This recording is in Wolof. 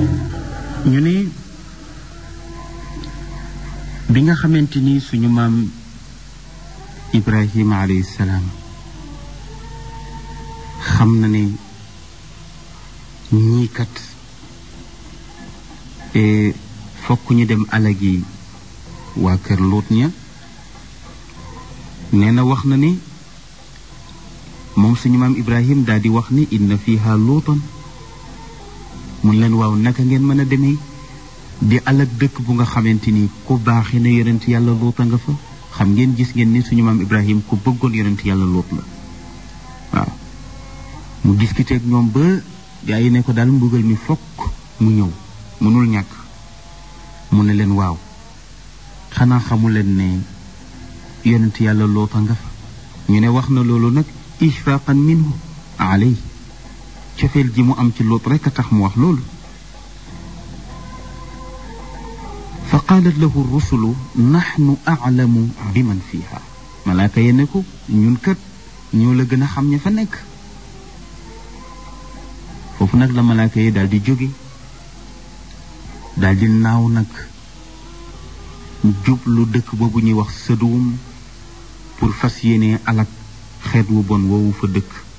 ñu ne bi nga xamante ni suñu maam Ibrahima alayhi salaam xam na ne ñii kat fokk ñu dem alagi waa kër Luut ña nee na wax na ni moom suñu maam Ibrahim daal di wax ni inna fiha luutan mun leen waaw naka ngeen mën a demee di alag dëkk bu nga xamante ni ku baaxi na yonent yàlla luuta nga fa xam ngeen gis ngeen ni suñu maam Ibrahim ku bëggoon yonent yàlla luut la waaw mu discuter ak ñoom ba gaa yi ne ko daal mbugal mi fokk mu ñëw mënul ñàkk mu ne leen waaw xanaa xamu leen ne yonent yàlla luuta nga fa ñu ne wax na loolu nag ishfaqan minhu alay cofeel ji mu am ci luut rekk a tax mu wax loolu fa qaalat lahu rusulu naxnu aclamu bi man fiiha malaaka ye ne ko ñun kat ñoo la gën a xam ña fa nekk foofu nag la malaaka yi daal di jóge daal di naaw nag jublu dëkk boobu ñuy wax sëduwum pour fas yéene alak xeet wu bon woowu fa dëkk